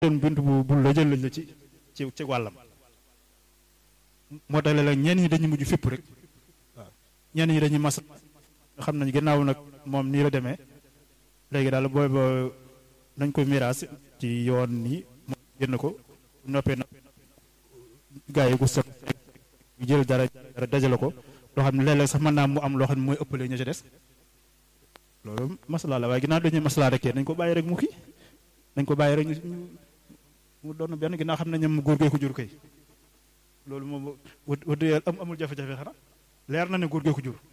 doon bunt bu bu la jël la ci ci ci wàllam moo tax la ñenn ñi dañuy mujj fépp rek waaw ñenn ñi dañuy mas xam nañ gannaaw nag moom nii la demee léegi daal booy ba nañ ko miraas ci yoon nii moom génn ko noppee na gaa yi ko sot jël dara dara dajale ko loo xam ne léeg-léeg sax mën naa mu am loo xam ne mooy ëppale ña ca des loolu maslaa la waaye ginnaaw dañuy maslaa rek nañ ko bàyyi rek mu kii nañ ko bàyyi rek mu doon benn ginnaaw xam nañ ne góor gee ko jur kay loolu moom wut wut am amul jafe-jafe xanaa leer na ne góor gee ko jur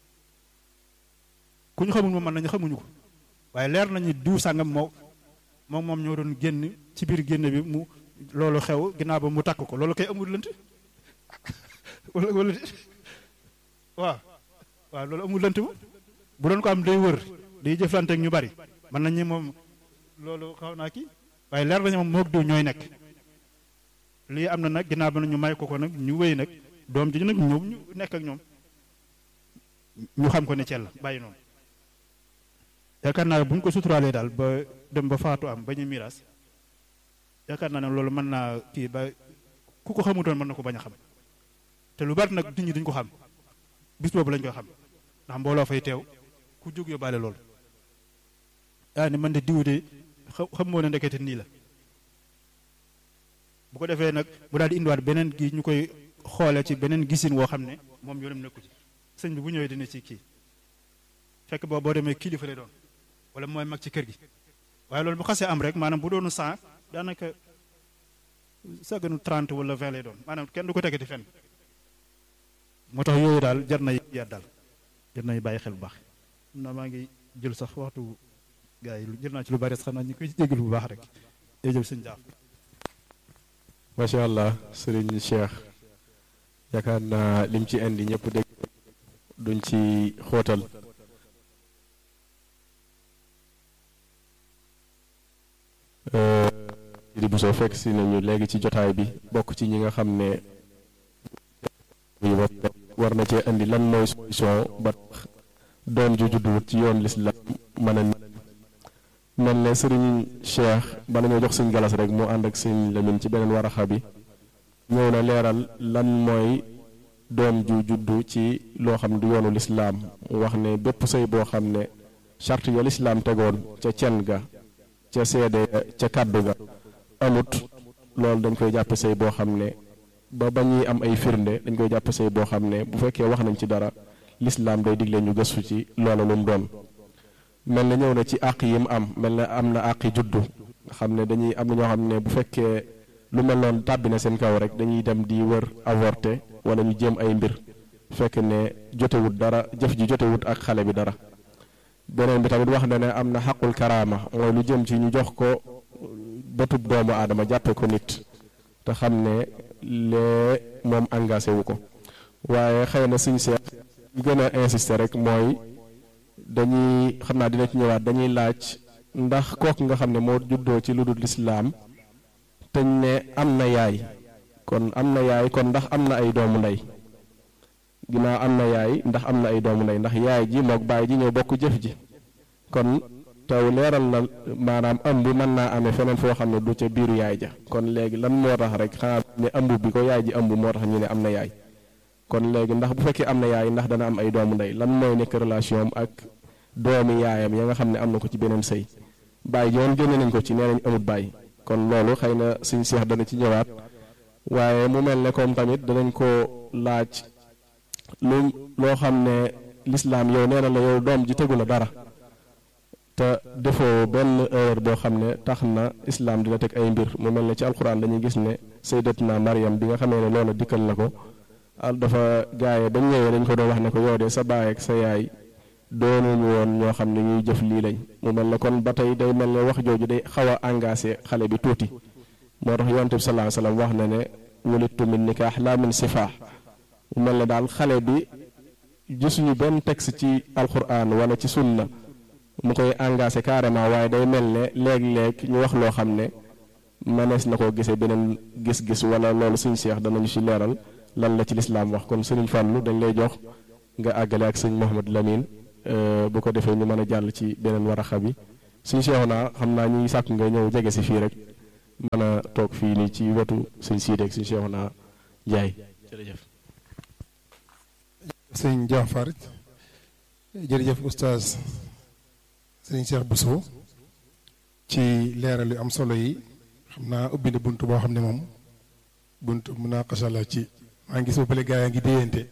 ku ñu xamul moom mën nañu xamuñu ko waaye leer nañu diw sàngam moo moom moom ñoo doon génn ci biir génn bi mu loolu xew ginnaaw ba mu takk ko loolu kay amul lënt wala wala waaw waaw loolu amul lënt bu bu doon ko am day wër day jëflante ak ñu bari mën nañu moom loolu xaw naa kii waaye leer nañu moom moog diw ñooy nekk lii am na nag ginnaaw ba ñu may ko ko nag ñu wéy nag doom ji nag ñoom ñu nekk ak ñoom ñu xam ko ne cell bàyyi noonu yaakaar naa bu ñu ko suturaalee daal ba dem ba faatu am ba ñu miiras yaakaar naa ne loolu mën naa kii ba ku ko xamutoon mën na ko bañ a xam te lu bari nag nit ñi duñ ko xam bis boobu lañ koy xam ndax mbooloo fay teew ku jóg yóbbaale loolu yaa ni man de diw de xam moo ne ndekete nii la bu ko defee nag mu daal di indiwaat beneen gi ñu koy xoole ci beneen gisin woo xam ne moom yoonam nekku ci sëñ bi bu ñëwee dina ci kii fekk boo boo demee kilifa lay doon wala mooy mag ci kër gi waaye loolu bu xasee am rek maanaam bu doonu cent daanaka saganu trente wala vingt lay doon maanaam kenn du ko tegati fenn moo tax yooyu daal jar na yaat daal jar nañu bàyyi xel bu baax na maa ngi jël sax waxtu gars yi jël naa ci lu bari xam naa ñu koy jégalu bu baax rek jërëjëf sëñ Jaaf macha allah sëriñ Cheikh yaakaar naa lim ci indi ñëpp dégg duñ ci xóotal di bu soo fekk si nañu léegi ci jotaay bi bokk ci ñi nga xam ne war na cee indi lan mooy solution ba tax doom ju judduwut ci yoon lislaam mën a mel ne sëriñ Cheikh bala ñoo jox sëñ galas rek moo ànd ak sëñ Lamin ci beneen waraxa bi ñëw na leeral lan mooy doom ju juddu ci loo xam du yoonu lislaam wax ne bépp sëy boo xam ne charte ya lislaam tegoon ca cen ga ca seede ca kàddu ga amut loolu dañ koy jàppe sëy boo xam ne ba ba ñuy am ay firnde dañ koy jàppe sëy boo xam ne bu fekkee wax nañ ci dara lislaam day digle ñu gëstu ci loola lu mu doon mel na ñëw na ci àq yi mu am mel na am na àqi juddu nga xam ne dañuy am na ñoo xam ne bu fekkee lu mel noonu tàbbi na seen kaw rek dañuy dem di wër avorté wala ñu jéem ay mbir fekk ne jotewut dara jëf ji jotewut ak xale bi dara beneen bi tamit wax na ne am na xaqul karaama mooy lu jëm ci ñu jox ko bëtub doomu aadama jàppe ko nit te xam ne lee moom engagé wu ko waaye xëy na suñ seet ñu gën a insister rek mooy dañuy xam naa dina ci ñëwaat dañuy laaj ndax kooku nga xam ne moo juddoo ci lu dul lislaam teñ ne am na yaay kon am na yaay kon ndax am na ay doomu ndey ginnaaw am na yaay ndax am na ay doomu ndey ndax yaay ji mook baay ji ñoo bokk jëf ji kon taw leeral na maanaam ëmb mën naa amee feneen foo xam ne du ca biiru yaay ja kon léegi lan moo tax rek xanaa ne ëmb bi ko yaay ji ëmb moo tax ñu ne am na yaay kon léegi ndax bu fekkee am na yaay ndax dana am ay doomu ndey lan mooy nekk relation am ak doomi yaayam ya nga xam ne am na ko ci beneen sëy baay joon génne nañ ko ci nee nañ amut baay kon loolu xëy na suñ seex dana ci ñëwaat waaye mu mel ne comme tamit danañ ko laaj lu loo xam ne lislaam yow nee na la yow doom ji tegu la dara te defoo benn erreur boo xam ne tax na islaam dina teg ay mbir mu mel ne ci alxuraan dañuy gis ne sayyidatuna Maryam bi nga xamee ne loola dikkal na ko dafa gaaye bañ ñëwee dañ ko doon wax ne ko yow de sa baay ak sa yaay doonuñu woon ñoo xam ne ñuy jëf lii lañ mu mel ne kon ba tey day mel ne wax jooju day xaw a engagé xale bi tuuti moo tax yonent bi sallallahu alayhi wasallam wax na ne wulidtu min nikaax laa min sifaax mu mel ne daal xale bi gisuñu benn texte ci alquran wala ci sunna mu koy engagé carrément waaye day mel ne léeg-léeg ñu wax loo xam ne mënees na koo gisee beneen gis-gis wala loolu suñ seex danañu ci leeral lan la ci lislaam wax kon sëriñ Fàllu dañ lay jox nga àggale ak sëñ Mouhamad Lamine bu ko defee ñu mën a jàll ci beneen waraxa bi suñ seexu naa xam naa ñuy sàkk nga ñëw jege si fii rek mën a toog fii nii ci wetu sëñ Siidi ak sëñ Cheikhouna Njaay jërëjëf sëñ Jaafar jërëjëf oustaz sëñ Cheikh Bousso ci leeral yu am solo yi xam naa ubbi na bunt boo xam ne moom bunt munaqasha la ci maa ngi gis ba pare gaa yaa ngi déyante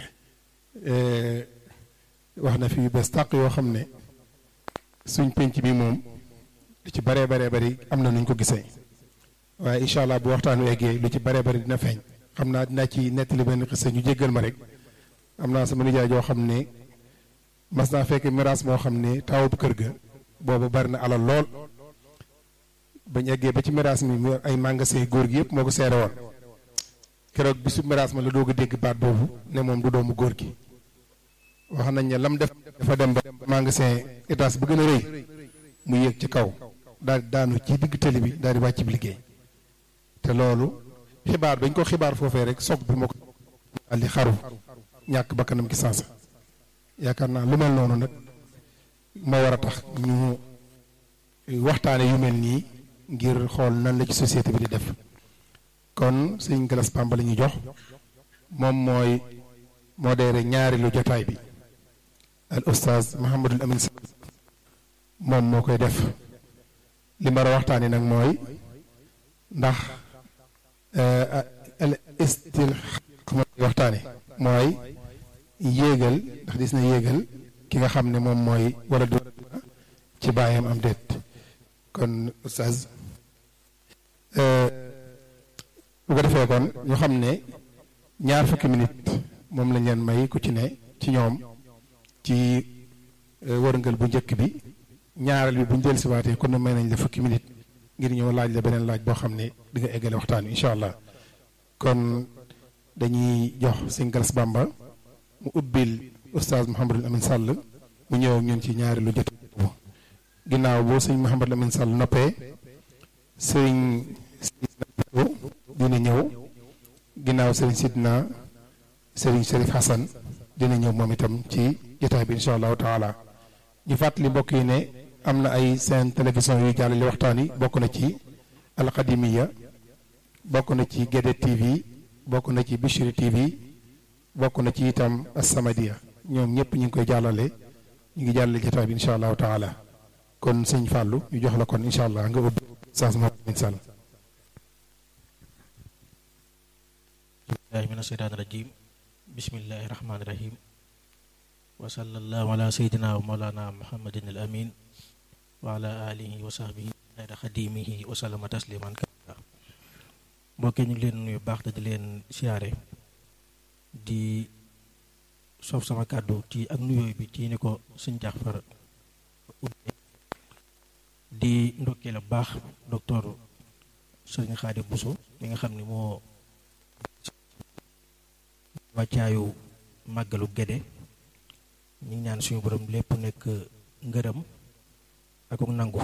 wax na fi yu bees tàq yoo xam ne suñ penc bi moom lu ci baree baree bari am na nuñ ko gisee waaye incha allah bu waxtaanu eggee lu ci baree bari dina feeñ xam naa dinaa ci nettali benn xisa ñu jéggal ma rek am naa sama nijaay joo xam ne mas naa fekk miraas moo xam ne taawub kër ga boobu bari na alal lool bañ eggee ba ci miraas mi mu ay magasin góor gi yëpp moo ko seere woon keroog bisu miraas ma la doog a dégg baat boobu ne moom du doomu góor gi wax nañ ne lam def dafa dem ba magasin étage bu gën a rëy mu yéeg ci kaw daal di daanu ci digg tëli bi daal di wàcc bi liggéey te loolu xibaar dañ ko xibaar foofee rek soog bi moo ko daal di xaru ñàkk bakkanam ki sansa yaakaar naa lu mel noonu nag moo war a tax ñu waxtaane yu mel nii ngir xool nan la ci société bi di def kon sëñ Galas Pamba la ñuy jox moom mooy modéré ñaari lu jotaay bi al oustaz Mouhamadul Amin Sall moom moo koy def li ma war a waxtaani nag mooy ndax al istil waxtaane mooy yéegal ndax dis na yéegal ki nga xam ne moom mooy wala du ci bàyyam am déet kon oustaz bu ko defee kon ñu xam ne ñaar fukki minute moom lañ leen may ku ci ne ci ñoom ci wërngal bu njëkk bi ñaareel bi bu ñu dellusiwaatee kon may nañ la fukki minute ngir ñëw laaj la beneen laaj boo xam ne di nga eggale waxtaan wi incha allah kon dañuy jox sëñ Galas Bamba mu ubbil oustaz Mouhamadul Amin Sall mu ñëw ak ñun ci ñaari lu jot ginnaaw boo sëñ Mouhamadul Amin Sall noppee sëñ dina ñëw ginnaaw sëriñ Sidna sëriñ Serif Hassan dina ñëw moom itam ci jotaay bi incha allahu taala ñu fàttali mbokk yi ne am na ay seen télévision yuy jàllale waxtaan yi bokk na ci alxadimiya bokk na ci Gédé TV bokk na ci Bichri TV bokk na ci itam Asamadia ñoom ñëpp ñu ngi koy jàllale ñu ngi jàllale jotaay bi incha allahu taala kon sëñ Fallou ñu jox la kon incha allah nga ubbi saas moom incha allah. billahi min asheytaani rajim bismillahi rahmaani rahim wa sallallahu ala seydina wa mawlana muhammadin al amin wa ala alihi wa sahbihi xayra xadimihi wa sallama tasliman kabira mbokkee ñu ngi leen nuyu baax te di leen siyaare di soof sama kàddu ci ak nuyooy bi ci ni ko suñ jaxfar di ndokkee la baax docteur sëriñ Xaadim Buso mi nga xam ni moo wàccaayu màggalu Gédé ñu ngi ñaan suñu borom lépp nekk ngërëm ak ak nangu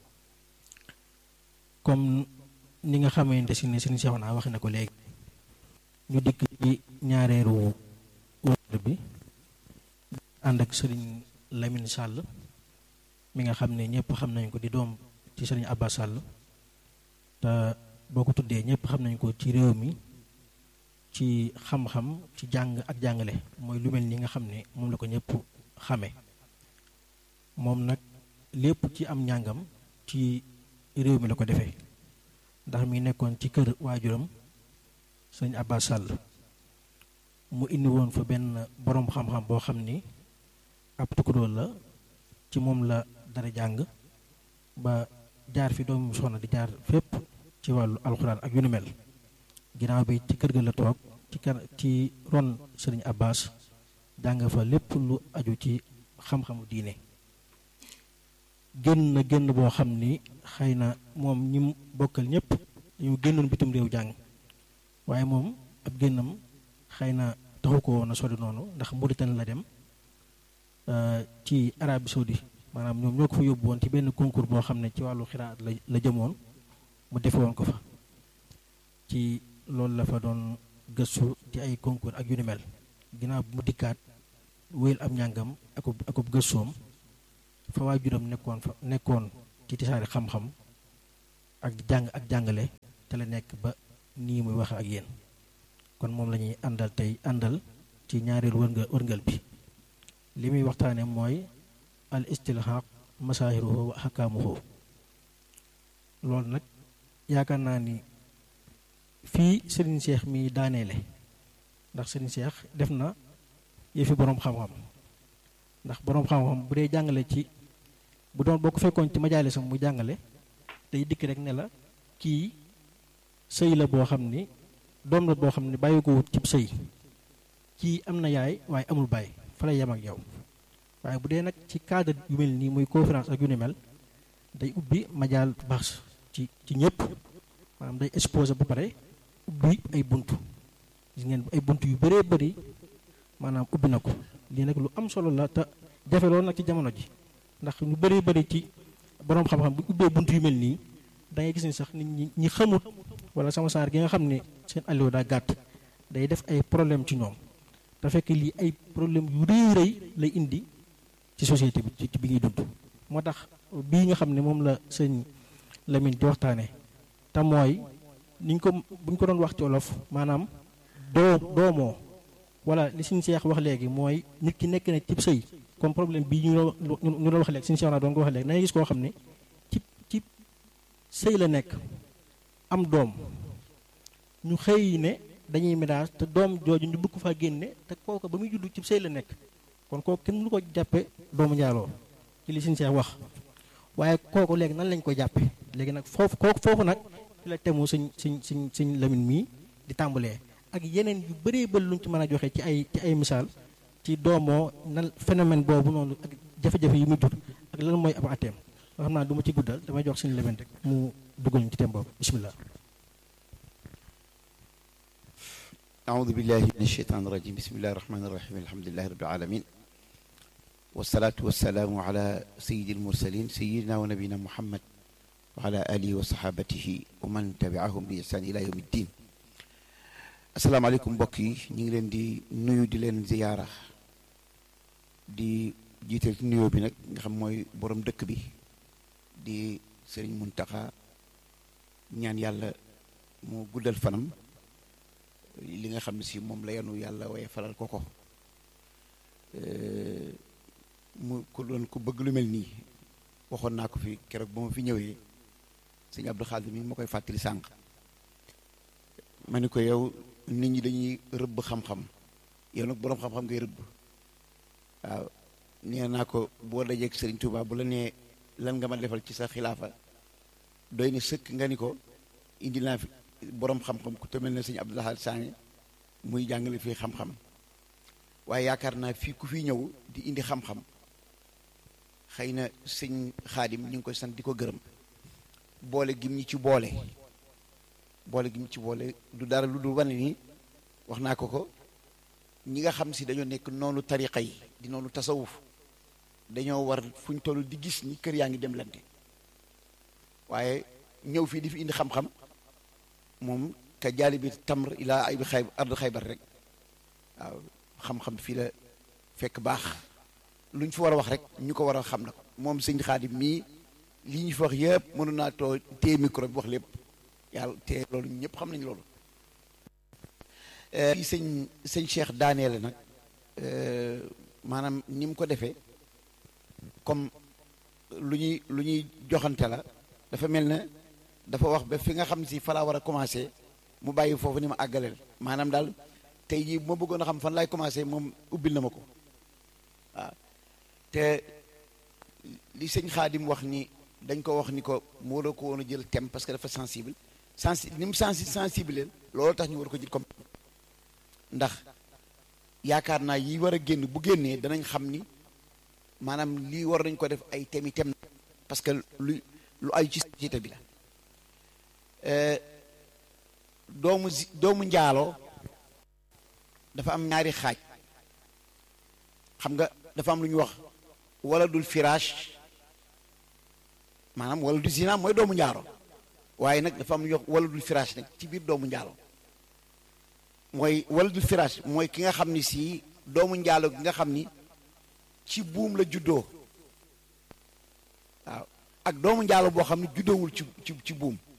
comme ni nga xamante si ne sëriñ Seexuna wax na ko léegi ñu dikk ci ñaareeru wër bi ànd ak sëriñ Lamine Sall mi nga xam ne ñëpp xam nañ ko di doom ci sëriñ Abba Sall te boo ko tuddee ñëpp xam nañ ko ci réew mi ci xam-xam ci jàng ak jàngale mooy lu mel ni nga xam ne moom la ko ñëpp xame moom nag lépp ci am njàngam ci réew mi la ko defee ndax mi nekkoon ci kër waajuram sëñ Abba Sall mu indi woon fa benn boroom xam-xam boo xam ni ab tukkudool la ci moom la dara jàng ba jaar fi doomu soxna di jaar fépp ci wàllu alxuraan ak yu nu mel ginnaaw bi ci kër ga la toog ci kar ci ron sëriñ Abbas jàng fa lépp lu aju ci xam-xamu diine génn na génn boo xam ni xëy na moom ñi mu bokkal ñëpp ñu génnoon bitim réew jàng waaye moom ab génnam xëy na taxu ko woon a sori noonu ndax Mauritanie la dem ci Arabie Saoudi maanaam ñoom ñoo ko fa yóbbu woon ci benn concours boo xam ne ci wàllu xiraat la la jëmoon mu defe woon ko fa ci loolu la fa doon gëstu ci ay concours ak yu ni mel ginnaaw bu mu dikkaat wéyal am njàngam akub akub gëstoom fa waajuram nekkoon fa nekkoon ci tisaari xam-xam ak di jàng ak jàngale te la nekk ba nii muy wax ak yéen kon moom la ñuy àndal tey àndal ci ñaareelu wërnga wërngal bi li muy waxtaane mooy al istilhaq masaahiruhu wa ahkaamuhu loolu nag yaakaar naa ni fii Serigne Cheikh mi daaneele ndax Serigne Cheikh def na yëfi boroom xam-xam ndax boroom xam-xam bu dee jàngale ci bu doon boo ko fekkoon ci majaalisam mu jàngale day dikk rek ne la kii sëy la boo xam ni doom la boo xam ni bàyyi ko wut cib sëy kii am na yaay waaye amul bàyyi fa lay yem ak yow waaye bu dee nag ci cadre yu mel nii muy conférence ak yu ni mel day ubbi majaal baax ci ci ñëpp maanaam day exposé ba pare ubbi ay bunt gis ngeen ay bunt yu bëree bëri maanaam ubbi na ko lii nag lu am solo la te jafe loolu nag ci jamono ji ndax ñu bëree bëri ci boroom xam-xam bu ubbee bunt yu mel nii da ngay gis ni sax nit ñi ñi xamut wala sama saar gi nga xam ne seen allo daa gàtt day def ay problème ci ñoom te fekk lii ay problème yu rëy rëy lay indi ci société bi ci bi ngi dund moo tax bii nga xam ne moom la sëñ Lamine di waxtaane te mooy niñ ko buñ ko doon wax ci olof maanaam doo doomoo wala li suñ seex wax léegi mooy nit ki nekk na cib sëy comme problème bii ñu ñu doon wax léegi suñu seex naa doon ko wax léegi dangay gis koo xam ne ci ci sëy la nekk am doom ñu xëy ne dañuy ménage te doom jooju ñu bëgg faa génne te kooku ba muy judd ci sëy la nekk kon kooku kenn lu ko jàppe doomu njaaloo ci li suñu seex wax waaye kooku léegi nan lañ ko jàppe léegi nag foofu kooku foofu nag fi la temu suñ suñ suñ suñ Lamine mii di tàmbalee ak yeneen yu bëree bëri luñ ci mën a joxe ci ay ci ay misaal ci doomoo nan phénomène boobu noonu ak jafe-jafe yi muy jur ak lan mooy ab ateem nga xam naa du ma ci guddal damay jox suñu Lamine rek mu duggal ñu ci thème boobu bismillah أعوذ بالله من الشيطان الرجيم بسم الله الرحمن الرحيم الحمد لله رب العالمين والصلاة والسلام على سيد المرسلين سيدنا ونبينا محمد وعلى آله وصحابته ومن تبعهم بإحسان إلى يوم الدين السلام عليكم بكي ñi ngi leen di nuyu di leen ziyaara di jiital ci nuyoo bi nag nga xam mooy borom dëkk bi di Sëriñ Muntaxa ñaan yàlla moo guddal fanam li nga xam ne si moom la yanu yàlla waaye falal ko ko mu ku doon ku bëgg lu mel nii waxoon naa ko fi keroog ba ma fi ñëwee sëñ Abdou Xaadir mi ma koy fàttali sànq ma ni ko yow nit ñi dañuy rëbb xam-xam yow nag boroom xam-xam ngay rëbb waaw nee naa ko boo dajeeg Sëriñ Tuubaa bu la nee lan nga ma defal ci sa xilaafa doy ni sëkk nga ni ko indi naa fi boroom xam-xam ku te mel ne sëñ Abdou Lahad Sané muy jàngale fii xam-xam waaye yaakaar naa fii ku fi ñëw di indi xam-xam xëy na sëñ xaadim ñu ngi koy sant di ko gërëm boole gim ñi ci boole boole gim ci boole du dara lu dul wane ni wax naa ko ko ñi nga xam si dañoo nekk noonu tariqa yi di noonu tasawuf dañoo war fu ñu toll di gis ni kër yaa ngi dem lante waaye ñëw fii di fi indi xam-xam moom ka jaali bi tamr ilaa ay bi xay ardu xaybar rek waaw xam-xam fii la fekk baax lu ñu fi war a wax rek ñu ko war a xam na ko moom sëñ xaadim mii li ñu fi wax yëpp mënu naa too téye micro bi wax lépp yàlla te loolu ñëpp xam nañu loolu fii sëñ sëñ Cheikh daaneele nag maanaam ni mu ko defee comme lu ñuy lu ñuy joxante la dafa mel ne dafa wax ba fi nga xam si fa laa war a commencé mu bàyyi foofu ni ma àggaleel maanaam daal tey jii bu ma bëggoon a xam fan laay commencé moom ubbil na ma ko waaw te li sëñ Xaadim wax ni dañ ko wax ni ko moo la ko woon a jël thème parce que dafa sensible sensi ni mu sensi sensible loolu tax ñu war ko jël comme ndax yaakaar naa yi war a génn bu génnee danañ xam ni maanaam lii war nañ ko def ay thèmes yi thème parce que lu lu ay ci société bi la doomu doomu njaaloo dafa am ñaari xaaj xam nga dafa am lu ñu wax wala dul firaash maanaam wala du zina mooy doomu njaalo waaye nag dafa am lu ñuy wax wala dul firaash nag ci biir doomu njaalo mooy wala dul firaash mooy ki nga xam ni si doomu njaalo gi nga xam ni ci buum la juddoo waaw ak doomu njaalo boo xam ne juddoowul ci ci ci buum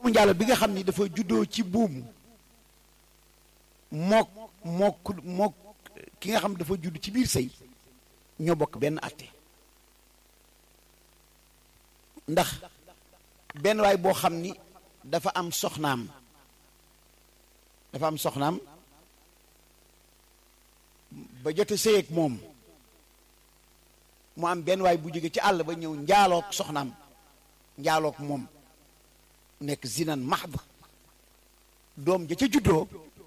doomu njaalo bi nga xam ni dafa juddoo ci buum mook mook mook ki nga xam dafa judd ci biir sëy ñoo bokk benn àtte ndax benn waay boo xam ni dafa am soxnaam dafa am soxnaam ba jote sëy ak moom mu am benn waay bu jóge ci àll ba ñëw njaaloog soxnaam njaaloog moom nekk zinan mahd doom ja ca juddoo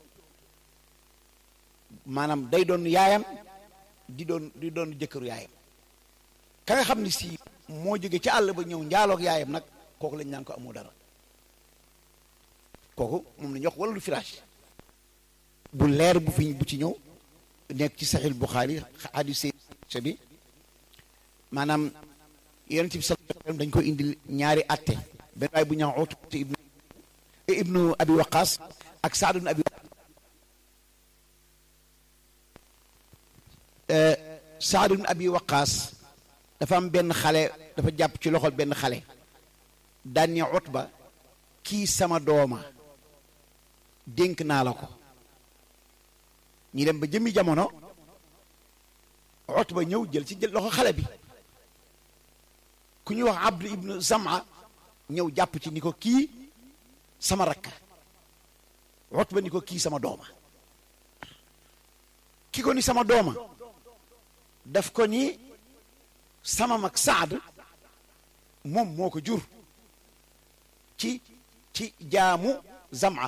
maanaam day doon yaayam di doon di doon jëkkëru yaayam ka nga xam ni si moo jóge ci àll ba ñëw njaaloog yaayam nag kooku lañ naan ko amoo dara kooku moom la ñuy wax wala lu firage bu leer bu fi bu ci ñëw nekk ci saxiil Buxaari hadis bi maanaam yonent bi sallallahu alayhi wa sallam dañ ko indil ñaari atte benn waay bu ñaaw Utba ibnu ibnu abi waqaas ak Saad ibnu abi Saad ibnu abi waqaas dafa am benn xale dafa jàpp ci loxol benn xale daan ni Utba kii sama dooma dénk naa la ko ñi dem ba jëmmi jamono Utba ñëw jël ci jël loxo xale bi ku ñuy wax Abdu ibnu Zama ñëw jàpp ci ni ko kii sama rakk Utba ni ko kii sama dooma ki ko ni sama dooma daf ko ni sama mag Saad moom moo ko jur ci ci jaamu Zama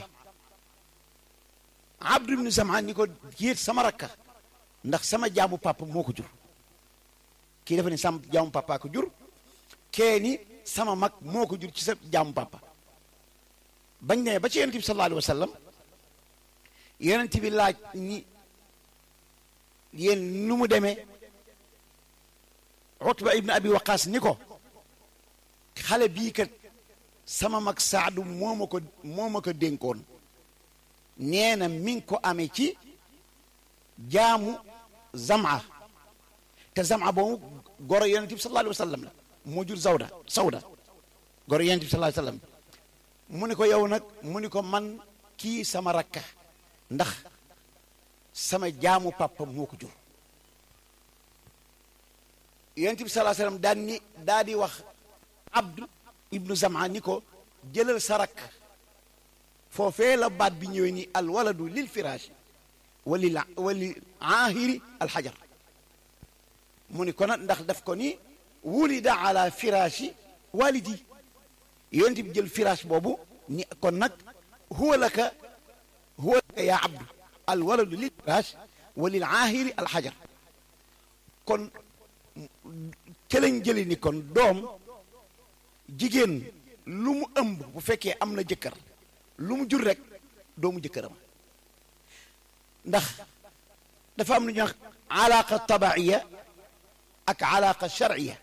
Abdu ibnu Zama ni ko yéet sama rakka ndax sama jaamu papa moo ko jur kii dafa ni sama jaamu papa ko jur kee ni sama mag moo ko jur ci sa jaamu papa bañ ne ba ci yonent bi sallallahu alayhi wa sallam yonent bi laaj ni yéen nu mu demee Utba ibn Abi Waqaas ni ko xale bii kat sama mag Saadu moo ma ko moo ma ko dénkoon nee na mi ngi ko amee ci jaamu Zama te Zama boobu goro yonent bi sallallahu alayhi wa sallam la moo jur Zawda Sawda goro yonent bi sallallahu alayhi wa sallam mu ni ko yow nag mu ni ko man kii sama rakka ndax sama jaamu papa moo ko jur yonent bi sallallahu alayhi wa sallam daan ni daa di wax Abdu ibnu Zama ni ko jëlal sa rakk foofee la baat bi ñëwee ni al waladu lil firaashi walil walil aahiri alxajar mu ni ko nag ndax daf ko ni wulida ala firaashi walidi yonent bi jël firaash boobu ni kon nag huwa laka huwa laka yaa abdu al waladu lil firaash walil aahiri alxajar kon ca lañ jëli ni kon doom jigéen lu mu ëmb bu fekkee am na jëkkër lu mu jur rek doomu jëkkëram ndax dafa am lu ñuy wax alaqa tabaiya ak alaqa sharciya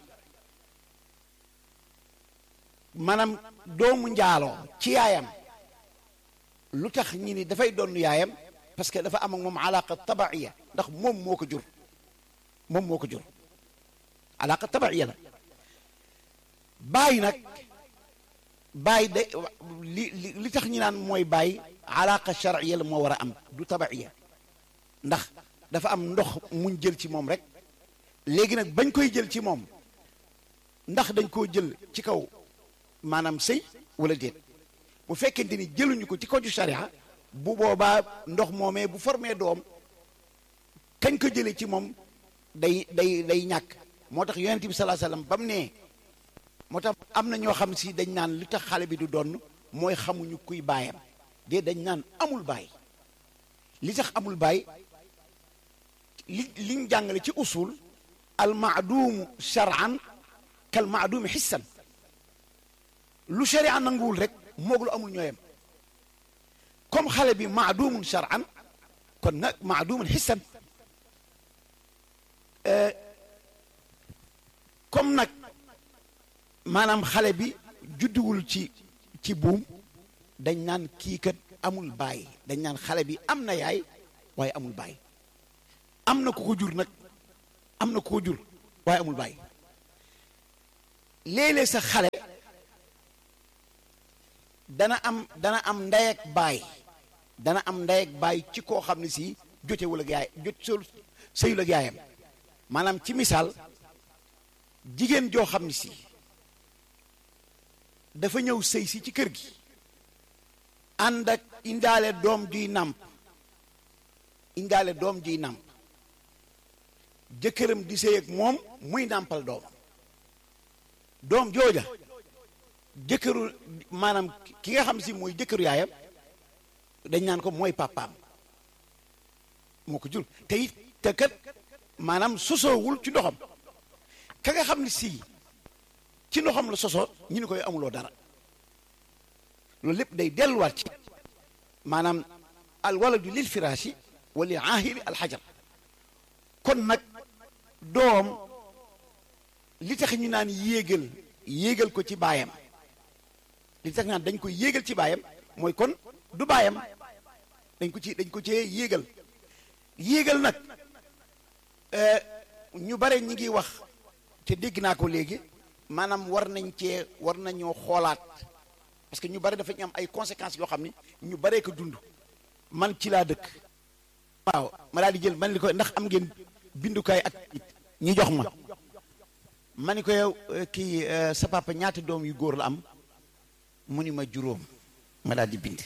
maanaam doomu njaaloo ci yaayam lu tax ñi ni dafay doon yaayam parce que dafa am ak moom alaqa tabaiya ndax moom moo ko jur moom moo ko jur alaqa tabaiya la baay nag baay de li li li tax ñi naan mooy baay alaqa sharciya la moo war a am du tabaiya ndax dafa am ndox muñ jël ci moom rek léegi nag bañ koy jël ci moom ndax dañ koo jël ci kaw maanaam sëy wala déet bu fekkente ni jëluñu ko ci ko ju sharia bu boobaa ndox moomee bu formé doom kañ ko jëlee ci moom day day day ñàkk moo tax yonent bi salaa sallam ba mu nee moo tax am na ñoo xam si dañ naan li tax xale bi du donn mooy xamuñu kuy baayam de dañ naan amul baay li tax amul baay li liñ jàngale ci usul al maaduumu shar'an kal maaduumi xissan lu sharia nanguwul rek moog lu amul ñooyam comme xale bi maaduumun shar'an kon nag maaduumun xissan comme nag maanaam xale bi judduwul ci ci buum dañ naan kii kat amul baay dañ naan xale bi am na yaay waaye amul baay am na ku ko jur nag am na ku ko jur waaye amul baay léeg-léeg sa xale dana am dana am ndey ak baay dana am ndey ak baay ci koo xam ne si jotewul ak yaay jot sol sëyul ak yaayam maanaam ci misaal jigéen joo xam ne si dafa ñëw sëy si ci kër gi ànd ak indaale doom juy nàmp indaale doom juy nàmp jëkkëram di sëy ak moom muy nàmpal doom doom jooja jëkkëru maanaam ki nga xam si mooy jëkkëru yaayam dañ naan ko mooy papaam moo ko jur te it te kat maanaam sosoowul ci ndoxam ka nga xam ne si ci ndoxam la soso ñu ni koy amuloo dara loolu lépp day delluwaat ci maanaam al waladu lil firaashi wa lil aahiri al xajar kon nag doom li tax ñu naan yéegal yéegal ko ci baayam li tax naan dañ ko yéegal ci baayam mooy kon du baayam dañ ko ci dañ ko cee yéegal yéegal nag ñu bare ñi ngi wax te dégg naa ko léegi maanaam war nañ cee war nañoo xoolaat parce que ñu bare dafa ñu am ay conséquences yoo xam ni ñu baree ko dund man ci laa dëkk waaw ma daal di jël man li ko ndax am ngeen bindukaay ak ñi jox ma ma ni ko yow kii sa papa ñaata doom yu góor la am mu ni ma juróom ma daal di bind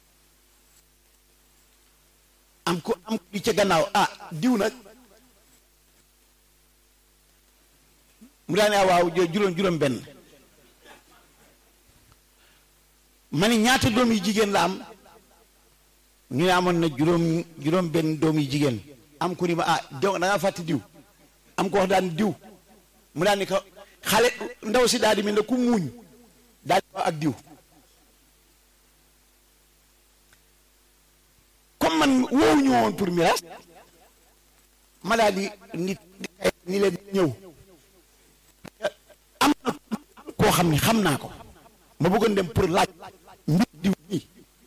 am ko am li ca gannaaw ah diw nag mu daal ne ah waaw juróom juróom benn ma ni ñaata doom yu jigéen la am ñu ne amoon na juróom juróom benn doom yu jigéen am ku ni ma ah da ngaa fàtte diw am ko wax daan diw mu daal ni ko xale ndaw si daal di mel ne ku muuñ daal di ak diw comme man woowuñu woon pour miraas ma daal di nit ni leen ñëw am na koo xam ni xam naa ko ma bëggoon dem pour laaj mbir diw nii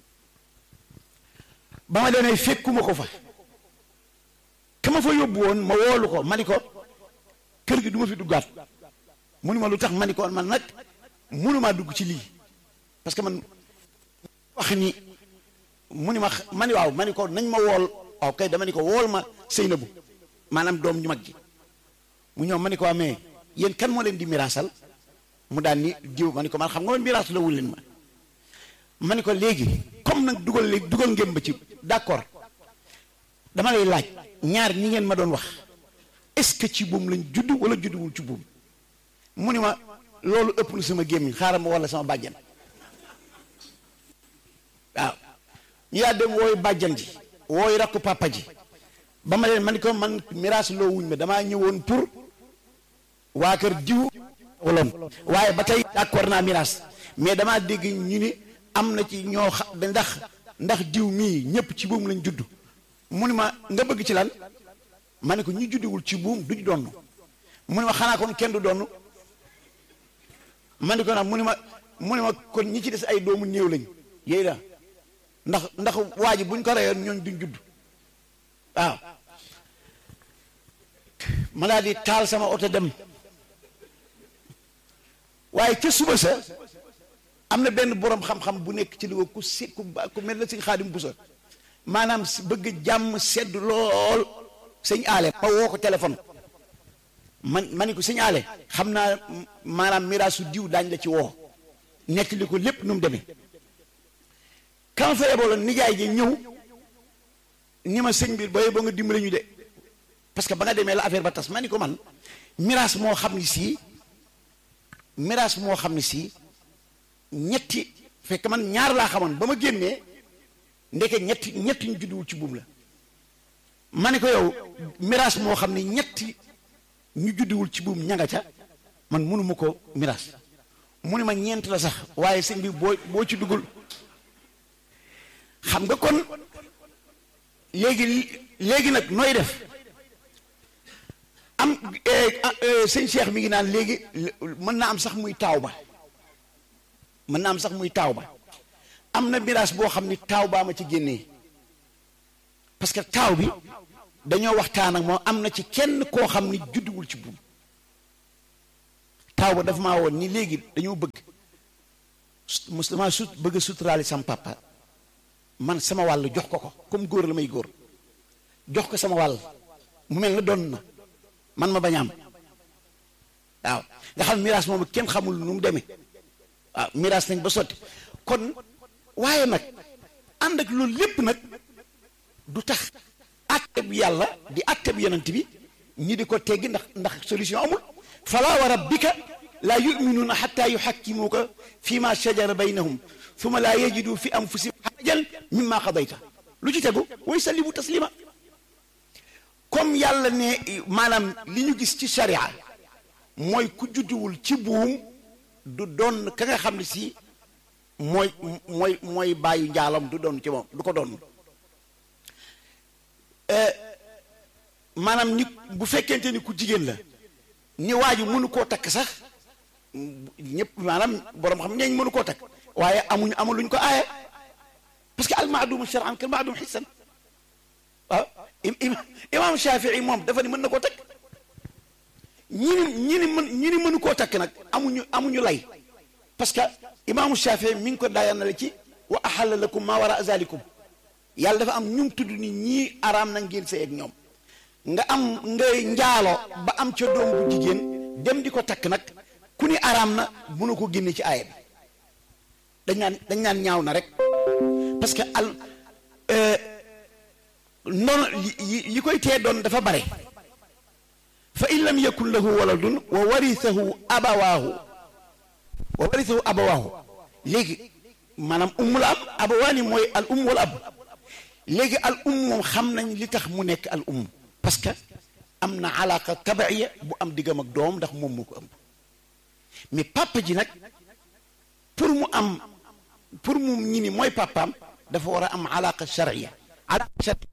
ba ma demee fekkuma ko fa ka ma fa yóbbu woon ma woolu ko ma ni ko kër gi du ma fi duggaat mu ni ma lu tax ma ni ko man nag mënumaa dugg ci lii parce que man wax ni mu ni ma ma ni waaw ma ni ko nañ ma wool waaw kay dama ni ko wool ma Seynabu maanaam doom ñu mag ji mu ñëw ma ni ko waa mais yéen kan moo leen di miraasal mu daan ni diw ma ni ko man xam nga man miraas la wul leen ma ma ni ko léegi comme nag dugal léegi dugal ngeen ba ci d'accord dama lay laaj ñaar ñi ngeen ma doon wax est-ce que ci buum lañ judd wala judduwul ci buum mu ni ma loolu ëpp na sama gémmiñ xaaral ma wala sama bàjjan waaw ñu yaa dem wooyu bàjjan ji wooyu rakku papa ji ba ma leen man ko man miraas loo wuñ ma damaa ñëwoon pour waa kër diw waloon waaye ba tey d'accord naa miraas mais damaa dégg ñu ni am na ci ñoo xa ndax ndax diw mii ñëpp ci buum lañ judd mu ni ma nga bëgg ci lan ma ne ko ñu juddiwul ci buum duñ donn mu ni ma xanaa kon kenn du donn ma ne ko nag mu ni ma mu ni ma kon ñi ci des ay doomu néew lañ yéy da ndax ndax waa ji buñ ko reyoon ñooñ duñ judd waaw ma daal di taal sama oto dem waaye ca suba sa am na benn boroom xam-xam bu nekk ci Louga ku si ku ku mel na si xaadim bu sa maanaam si bëgg jàmm sedd lool sëñ aale ma woo ko téléphone man ma ni ko sëñ aale xam naa maanaam miraasu diw daañ la ci woo nekk li ko lépp nu mu demee kam fa yebaloon nijaay ji ñëw ni ma sëñ bi booy boo nga dimbale ñu de parce que ba nga demee la affaire ba tas ma ni ko man miraas moo xam ni sii miraas moo xam ni sii ñetti fekk man ñaar laa xamoon ba ma génnee ndeke ñetti ñetti ñu judduwul ci buum la ma ne ko yow miraas moo xam ni ñetti ñu judduwul ci buum ñanga ca man mënuma ko miraas mu ne ma ñeent la sax waaye sëñ bi boo boo ci duggul xam nga kon léegi léegi nag nooy def am sëñ Cheikh mi ngi naan léegi mën naa am sax muy taaw ba mën naa am sax muy taaw ba am na miraas boo xam ni taaw baa ma ci génnee parce que taaw bi dañoo waxtaan ak moom am na ci kenn koo xam ni judduwul ci buum taaw ba dafa maa woon ni léegi dañoo bëgg mus damaa sut bëgg a suturaali sam papa man sama wàll jox ko ko comme góor la may góor jox ko sama wàll mu mel na doon na man ma bañ am waaw nga xam miraas moom kenn xamul nu mu demee waaw miraas nañ ba sotti kon waaye nag ànd ak loolu lépp nag du tax àtte bi yàlla di àtte bi yonent bi ñi di ko teggi ndax ndax solution amul fala wa rabbika laa yuminuuna xatta yuxakkimuuka fi ma shajara baynahum summa laa yajidu fi anfusihim xarajan mimma qadayta lu ci tegu way sallimu taslima comme yàlla ne maanaam li ñu gis ci sharia mooy ku judduwul ci buum du doon ka nga xam ne si mooy mooy mooy bàyyu njaalam du doon ci moom du ko doon maanaam ni bu fekkente ni ku jigéen la ni waaju mënu koo takk sax ñëpp maanaam borom xam ñeeñ mënu koo takk waaye amuñu amuluñ ko aaya parce que al maadum shar'an kal maadum xissan waaw imam Shafii moom dafa ni mën na koo takk ñi ni ñi ni mën ñi ni mënu koo takk nag amuñu amuñu lay parce que imaamu Shafii mi ngi ko daayanale ci wa ahalla lakum ma wara zalikum yàlla dafa am ñum tudd ni ñii araam na ngeen sëy ak ñoom nga am ngay njaalo ba am ca doom bu jigéen dem di ko takk nag ku ni araam na mënu ko génne ci aaya bi dañ naan dañ naan ñaaw na rek parce que al noonu yi yi koy tee doon dafa bare fa in lam yakun lahu waladun wa warithahu abawaahu wa warithahu abawaahu léegi maanaam umm la am abawaani mooy al umm wal ab léegi al umm moom xam nañ li tax mu nekk al umm parce que am na alaaka tabaiya bu am diggam ak doom ndax moom moo ko ëmb mais papa ji nag pour mu am pour mu ñi ni mooy papaam dafa war a am alaaka charia alaaka charia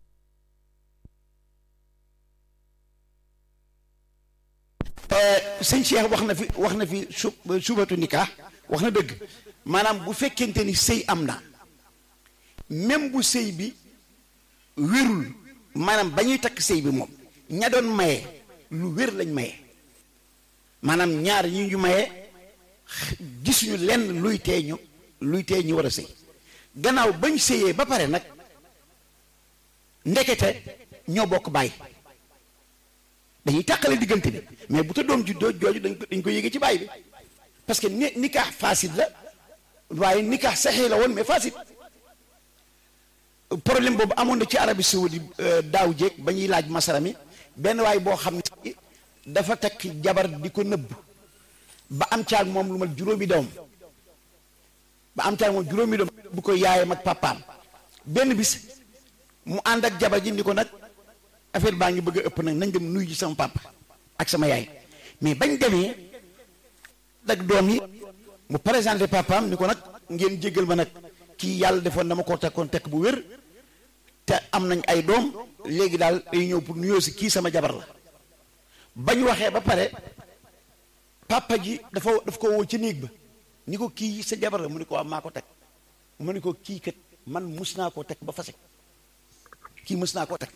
sëñ Cheikh wax na fi wax na fi su subatu nikah wax na dëgg maanaam bu fekkente ni sëy am na même bu sëy bi wérul maanaam ba ñuy takk sëy bi moom ña doon maye lu wér lañ maye maanaam ñaar ñi ñu maye gisuñu lenn luy tee ñu luy tee ñu war a sëy gannaaw bañ sëyee ba pare nag ndekete ñoo bokk bàyyi dañuy tàqale diggante bi mais bu ta doom juddoo jooju dañ ko dañ ko yéege ci bàyyi bi parce que ni nikaax facile la waaye nikaax saxee la woon mais facile problème boobu amoon na ci Arabie Saoudi daaw jéeg ba ñuy laaj masara mi benn waay boo xam ne dafa takk jabar di ko nëbb ba am caag moom lu mal juróomi doom ba am caag moom juróomi doom bu ko yaayam ak papaam benn bis mu ànd ak jabar ji ni ko nag affaire baa ngi bëgg a ëpp nag nañ dem nuyu ji sama papa ak sama yaay mais bañ demee ak doom yi mu présenté papaam ni ko nag ngeen jéggal ma nag kii yàlla defoon dama koo tekkoon tekk bu wér te am nañ ay doom léegi daal day ñëw pour nuyoo si kii sama jabar la bañ waxee ba pare papa ji dafa daf ko woo ci néeg ba ni ko kii sa jabar la mu ni ko waaw maa ko teg mu ni ko kii kat man mus naa koo teg ba fase kii mus naa koo teg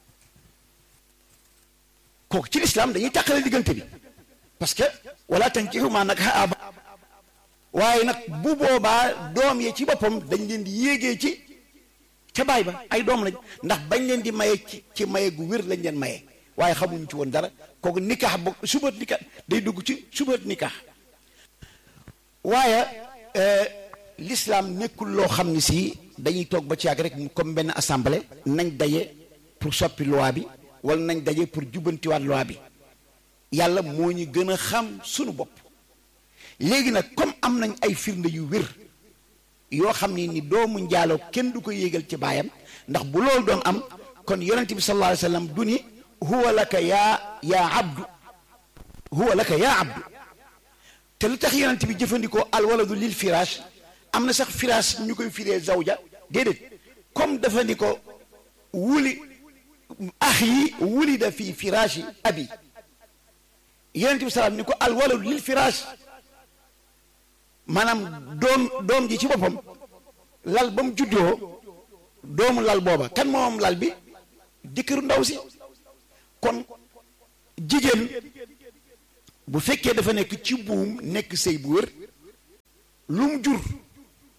kooku ci lislaam dañuy tàqale diggante bi parce que wala tankihu maa nag aba waaye nag bu boobaa doom yi ci boppam dañ leen di yéegee ci ca baay ba ay doom lañ ndax bañ leen di maye ci ci maye gu wér lañ leen maye waaye xamuñ ci woon dara kooku nikaax bo subat nikaax day dugg ci subat nikaax waaye l'islam nekkul loo xam ne si dañuy toog ba ci yàgg rek comme benn assemblée nañ daje pour soppi loi bi wala nañ daje pour jubbantiwaat loi bi yàlla moo ñu gën a xam sunu bopp léegi nag comme am nañ ay firnde yu wér yoo xam ne ni doomu njaaloo kenn du ko yéegal ci baayam ndax bu loolu doon am kon yonent bi sallallahu alayhi wa sallam du ni huwa laka yaa yaa abdu huwa laka yaa abdu te lu tax yonent bi jëfandikoo alwaladu lil firaash am na sax firaash ñu koy firee zawja déedéet comme dafa ni ko wuli ax yi wulida fii firaashi abi yonent bi salaam ni ko alwaladu lil firaash maanaam doom doom ji ci boppam lal ba mu juddoo doomu lal booba kan moom lal bi jëkkëru ndaw si kon jigéen bu fekkee dafa nekk ci buum nekk sëy bu wér lu mu jur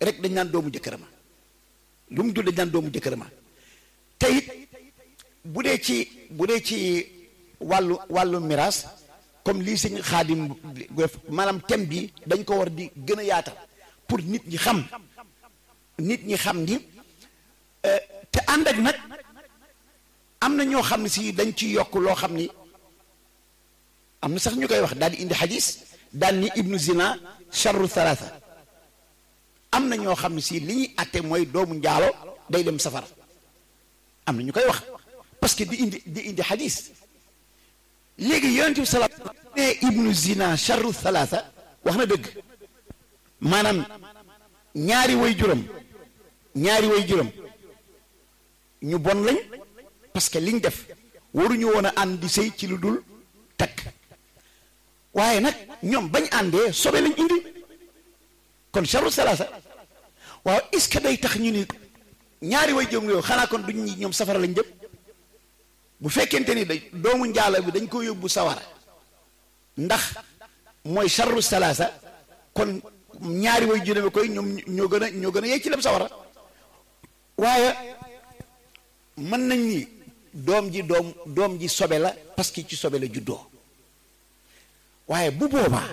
rek dañ naan doomu jëkkër ma lu mu jur dañ naan doomu jëkkër ma te it bu dee ci bu dee ci wàllu wàllu miraas comme lii sëñ xaadim maanaam thème bi dañ ko war di gën a yaatal pour nit ñi xam nit ñi xam ni te ànd ak nag am na ñoo xam ne si dañ ci yokk loo xam ni am na sax ñu koy wax daal di indi xadis daal ni ibnu zina charru thalatha am na ñoo xam ne si li ñuy atte mooy doomu njaalo day dem safara am na ñu koy wax parce que di indi di indi xadis léegi yonent bi salaam ne ibnu zina charru thalatha wax na dëgg maanaam ñaari way juram ñaari way juram ñu bon lañ parce que liñ def waruñu woon a ànd di sëy ci lu dul takk waaye nag ñoom bañ àndee sobe lañ indi kon charru salaasa waaw est-ce que day tax ñu ni ñaari way juram yow xanaa kon duñ ñi ñoom safara lañ jëm bu fekkente ni da doomu njaalo bi dañ ko yóbbu sawara ndax mooy charru salaasa kon ñaari way juróomi koy ñoom ñoo gën a ñoo gën a yey ci lem sawara waaye mën nañ ni doom ji doom doom ji sobe la parce que ci sobe la juddoo waaye bu boobaa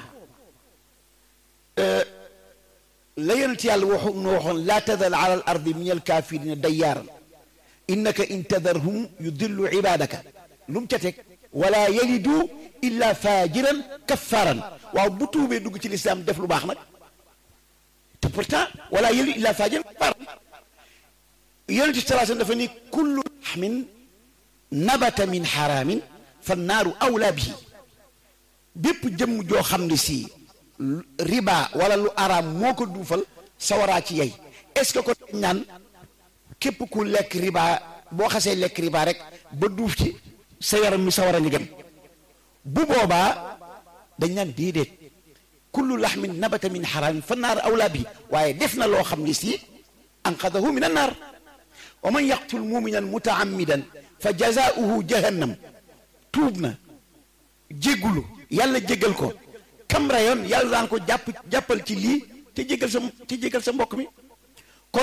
la yonent yàlla waxu nu waxoon laa tadal ala al ardi min al kafirina dayyaaran innaka in tadarhum yudillu ibadaka lu mu ca teg wala yalidu illa fajiran kaffaaran waaw bu tuubee dugg ci lislaam def lu baax nag te pourtant wala yalidu illa fajiran kaffaaran yonent bi salaa dafa ni kullu laxmin nabata min xaraamin fa naaru awla bihi bépp jëmm joo xam ne si riba wala lu araam moo ko duufal sawaraa ci yey est-ce que ko dañ naan képp ku lekk riba boo xasee lekk riba rek ba duuf ci sa yaram mi sawara ngi dem bu boobaa dañ naan déedéet kullu laxmin nabata min xaraamin fa naaru awla bihi waaye def na loo xam ne si anqadahu min annaar wa man yaqtul muminan mutaammidan fa jazaauhu jahannam tuub na jéggulu yàlla jéggal ko kam rayoon yàlla daan ko jàpp jàppal ci lii te jéggal sa te jéggal sa mbokk mi kon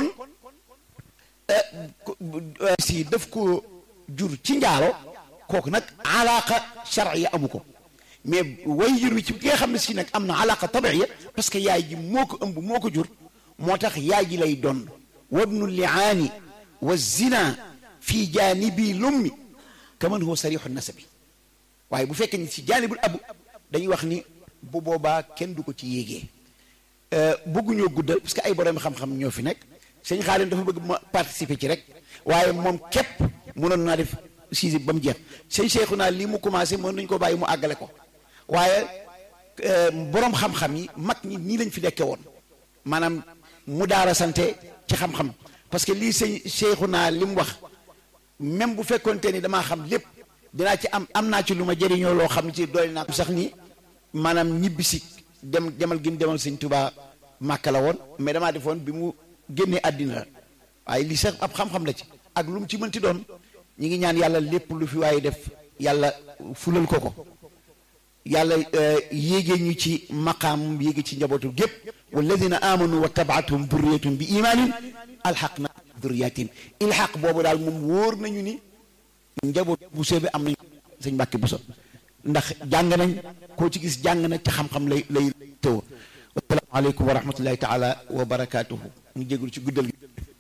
si daf ko jur ci njaalo kooku nag alaqa charia amu ko mais way jur wi ci ki nga xam ne si nag am na alaqa tabiya parce que yaay ji moo ko ëmb moo ko jur moo tax yaay ji lay doon wabnu liaani wa zina fi jaanibi lummi kaman huwa sarixu nasabi waaye bu fekkee ni si jaanibul abu dañuy wax ni bu boobaa kenn du ko ci yéegee bëgguñoo guddal parce que ay borom xam-xam ñoo fi nekk sëñ Xaadim dafa bëgg ma participer ci rek waaye moom képp mënoon naa def siisi ba mu jeex sëñ Seexu naa lii mu commencé mën nañu ko bàyyi mu àggale ko waaye borom xam-xam yi mag ñi nii lañ fi nekke woon maanaam mu daara sante ci xam-xam parce que lii sëñ Seexu naa li mu wax même bu fekkoonte ni damaa xam lépp dinaa ci am am naa ci lu ma jëriñoo loo xam ci doy naa sax ni maanaam ñibbisi dem demal gi mu demal sëñ Tuubaa Màkka la woon mais damaa defoon bi mu génnee àddina la waaye lii sax ab xam-xam la ci ak lu mu ci mënti doon ñi ngi ñaan yàlla lépp lu fi waaye def yàlla fulal ko ko yàlla yéegee ñu ci maqaam yéege ci njabootu gépp walladina amanu wa tabaatuhum durriyatum bi imaanin alxaq na durriyatim ilxaq boobu daal moom wóor nañu ni njaboot bu bi am nañu sëñ Mbàkke Buso ndax jàng nañ koo ci gis jàng na ci xam-xam lay lay tëw assalaamu aleykum wa rahmatullahi taala wa barakaatuhu ñu jégul ci guddal gi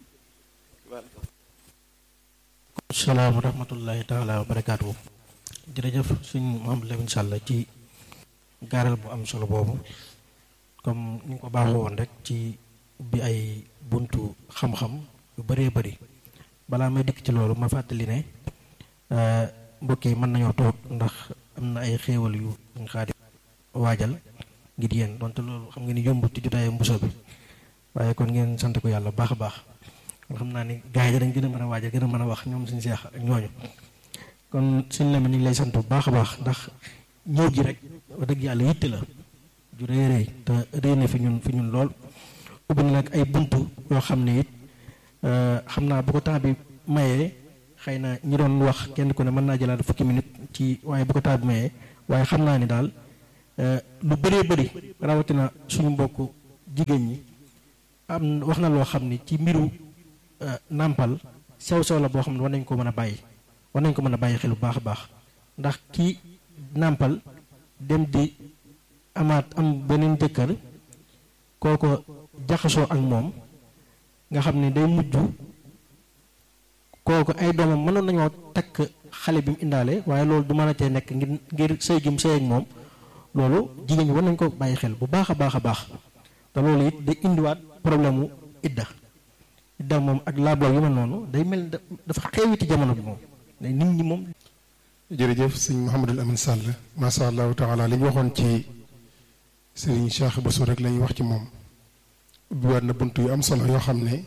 salaam wa rahmatullahi taala wa barakaatuhu jërëjëf suñ Mouhamadou Lamine Sall ci gaaral bu am solo boobu comme ni nga ko baaxoo woon rek ci bi ay buntu xam-xam yu bëree bëri balaa may dikk ci loolu ma fàttali ne mbokk yi mën nañoo toog ndax am na ay xéewal yu ñu xaadi waajal ngir yéen donte loolu xam nga ni yombut ci jotaayu mbuso bi waaye kon ngeen sant ko yàlla baax a baax xam naa ni gars yi dañ gën a mën a waajal gën a mën a wax ñoom suñu seex ak ñooñu kon suñ leme ñu ngi lay sant bu baax a baax ndax ñëw gi rek wax dëgg yàlla yitte la ju rëy rëy te rëy na fi ñun fi ñun lool ubbi na nag ay buntu yoo xam ne it xam naa bu ko temps bi mayee xëy na ñi doon wax kenn ku ne mën naa jëlaat fukki minute ci waaye bu ko temps bi mayee waaye xam naa ni daal lu bëree bëri rawatina suñu mbokk jigéen ñi am wax na loo xam ni ci mbiru nàmpal sew sew la boo xam ne war nañ ko mën a bàyyi war nañ ko mën a bàyyi xel bu baax a baax ndax ki nàmpal dem di amaat am beneen jëkkër kooko jaxasoo ak moom nga xam ne day mujj kooku ay doomam mënoon nañoo takk xale bi mu indaale waaye loolu du mën a tee nekk ngir ngir sëy gi mu sëy ak moom loolu jigéen ñi war nañ ko bàyyi xel bu baax a baax a baax te loolu it day indiwaat problème mu idda idda moom ak laablaw yu mel noonu day mel dafa xewi ci jamono bi moom nit ñi moom jërëjëf sëñ Mouhamadul Amin Sall macha allahu taala li ñu waxoon ci sëriñ Cheikh Bousso rek la ñuy wax ci moom ubbiwaat na bunt yu am solo yoo xam ne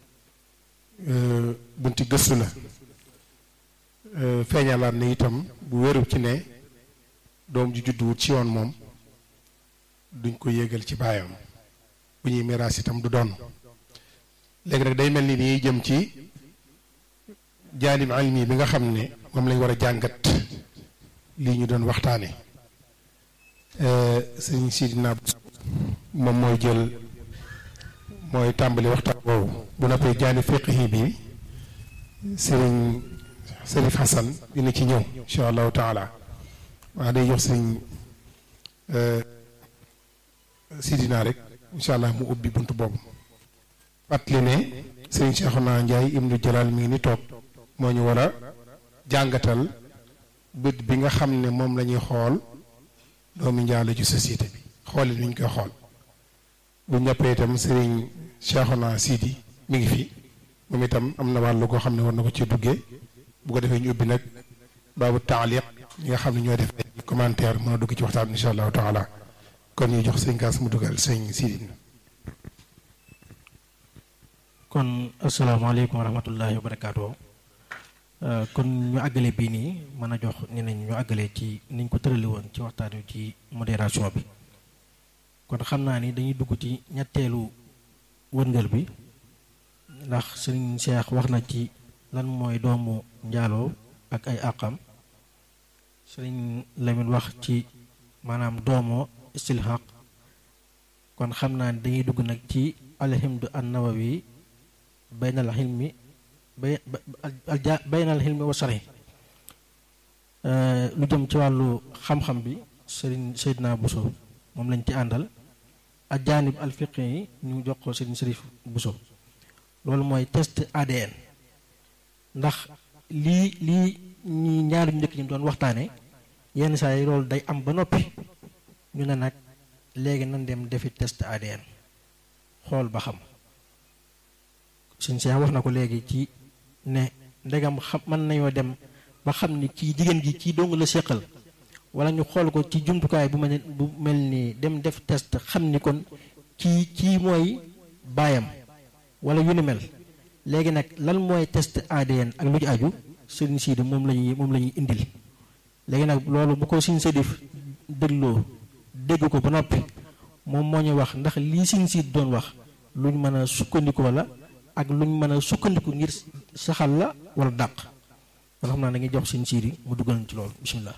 bunti gëstu la feeñalaat na itam bu wéru ci ne doom ju judduwut ci yoon moom duñ ko yéegal ci baayam bu ñuy miraas itam du doon léegi nag day mel ni nii jëm ci jaalim almi bi nga xam ne moom lañ war a jàngat lii ñu doon waxtaane sëñ Sidina moom mooy jël mooy tàmbali waxtaan boobu bu noppee jaani fiqhi bi sëriñ Serif Hassan dina ci ñëw incha allahu taala waa day jox sëriñ Sidina rek incha allah mu ubbi bunt boobu fàttali ne sëriñ Cheikhouna Ndiaye ibnu Jalal mi ngi ni toog moo ñu war a jàngatal bët bi nga xam ne moom la ñuy xool doomi njaalo ci société bi xoolin wi ñu koy xool bu ñëppee itam sëriñ Cheikhouna Sidi mi ngi fi moom itam am na wàllu koo xam ne war na ko ci duggee bu ko defee ñu ubbi nag baabu taaliq ñi nga xam ne ñoo def ay commentaire mën a dugg ci waxtaan insha allahu taala kon ñu jox sëñ Kaas mu dugal sëñ Sidi. kon asalaamaaleykum wa rahmatullahi wa barakaatu kon ñu àggale bii nii mën a jox ñeneen ñu àggale ci niñ ko tërali woon ci waxtaan wi ci modération bi kon xam naa ni dañuy dugg ci ñetteelu wërngël bi ndax sëriñ Cheikh wax na ci lan mooy doomu njaaloo ak ay àqam sëriñ Lamine wax ci maanaam doomoo istilhaq kon xam naa ni dañuy dugg nag ci alhimdu an nawawi baynal xilmi bay baynal xilmi wa sari lu jëm ci wàllu xam-xam bi sëriñ Seydina Bousso moom lañ ci àndal ak jaanib alfiqi yi ñu jox ko sëriñ Sërif Bousso loolu mooy test ADN ndax lii lii ñi ñaari ñu njëkk ñi doon waxtaane yenn saa yi loolu day am ba noppi ñu ne nag léegi nan dem defi test ADN xool ba xam suñ see wax na ko léegi ci ne ndegam xam mën nañoo dem ba xam ni kii jigéen gi kii dong la séqal wala ñu xool ko ci jumtukaay bu mel bu mel ni dem def test xam ni kon kii kii mooy baayam wala yu ni mel léegi nag lan mooy test ADN ak lu ci aju sëriñ Sidi moom la ñuy moom la ñuy indil léegi nag loolu bu ko suñ Sedif dégloo dégg ko ba noppi moom moo ñu wax ndax lii suñ Sidi doon wax luñ mën a sukkandikoo la ak luñ mën a sukkandiku ngir saxal la wala dàq kon xam naa da ngay jox suñ Sidi mu dugal ci loolu bisimilah.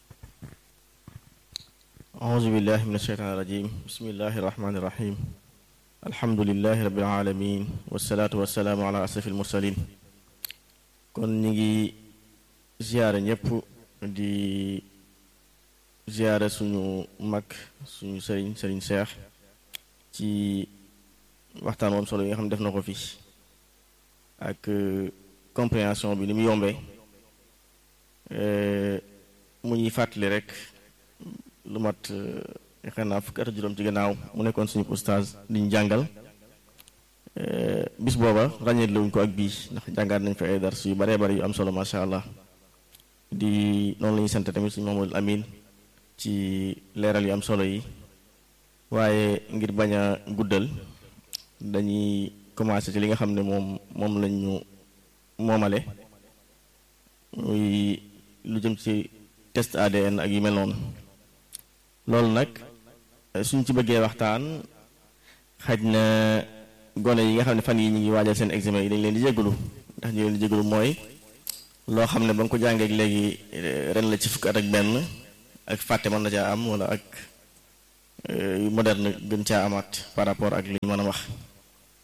أعوذ بالله من الشيطان الرجيم بسم الله الرحمن الرحيم الحمد لله رب العالمين والصلاة والسلام على أشرف المرسلين kon ñu ngi ziyaare ñëpp di ziyaare suñu mag suñu sëriñ sëriñ Seex ci waxtaan woon solo yi nga xam ne def na ko fi ak compréhension bi ni mu yombee mu ñuy fàttali rek lu mat yaakaar naa fukki at juróom ci gannaaw mu nekkoon suñu oustaz di ñu jàngal bis booba ràññeet luñ ko ak bii ndax jàngaat nañ fa ay dars yu baree bari yu am solo macha allah di noonu la ñuy sant tamit suñu Mamadou Amin ci leeral yu am solo yi waaye ngir bañ a guddal dañuy commencé ci li nga xam ne moom moom lañ ñu moomale muy lu jëm ci test ADN ak yu mel noonu loolu nag suñ ci bëggee waxtaan xaj na gone yi nga xam ne fan yi ñu ngi waajal seen examen yi dañ leen di jégalu ndax ñu leen di jégalu mooy loo xam ne ba nga ko jàngee léegi ren la ci fukk at ak benn ak fàtte mën na caa am wala ak yu moderne gën caa amaat par rapport ak li ñu mën a wax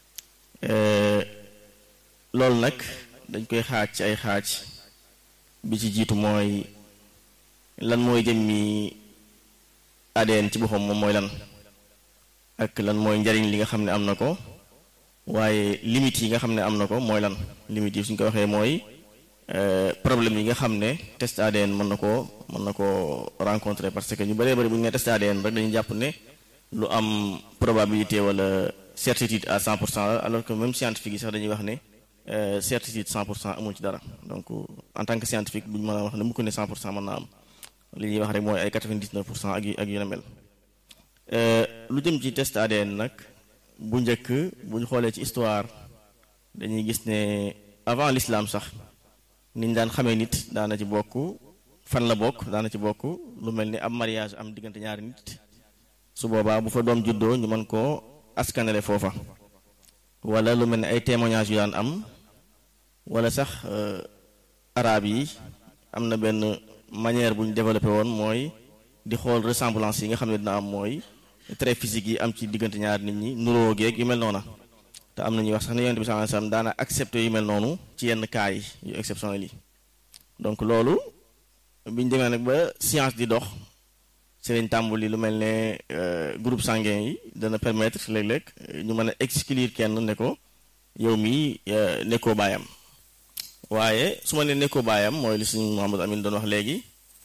loolu nag dañ koy xaaj ci ay xaaj bi ci jiitu mooy lan mooy jëmmi ADN ci boppam moom mooy lan ak lan mooy njariñ li nga xam ne am na ko waaye limites yi nga xam ne am na ko mooy lan limites yi suñ ko waxee mooy problème yi nga xam ne test ADN mën na koo mën na koo rencontrer parce que ñu bëree bëri bu ñu nee test ADN rek dañuy jàpp ne lu am probabilité wala certitude à 100 pour cent alors que même scientifique yi sax dañuy wax ne certitude 100 pour cent amul ci dara donc en tant que scientifique duñ mën a wax ne mu ko ne 100 pour cent mën naa am li ñuy wax rek mooy ay 99 pour cent ak yu ak yu na mel lu jëm ci test ADN nag bu njëkk bu ñu xoolee ci histoire dañuy gis ne avant l'islam sax niñ daan xamee nit daana ci bokk fan la bokk daana ci bokk lu mel ni am mariage am diggante ñaari nit su boobaa bu fa doom juddoo ñu mën koo askanale foofa wala lu mel ni ay témoignages yu daan am wala sax arab yi am na benn manière bu ñu développé woon mooy di xool ressemblance yi nga xam ne dina am mooy trait physique yi am ci diggante ñaari nit ñi nuroo geeg yu mel noona te am na ñuy wax sax ne yonent bi sallallahu alayhi wasallam daana accepté yu mel noonu ci yenn cas yi yu exceptionnel yi donc loolu biñ demee nag ba science di dox ci lañ tàmbali lu mel ne groupe sanguin yi dana permettre léeg-léeg ñu mën a exclure kenn ne ko yow mii nekkoo baayam waaye su ma ne nekkoo baayam mooy li suñu Mouhamadou Amine doon wax léegi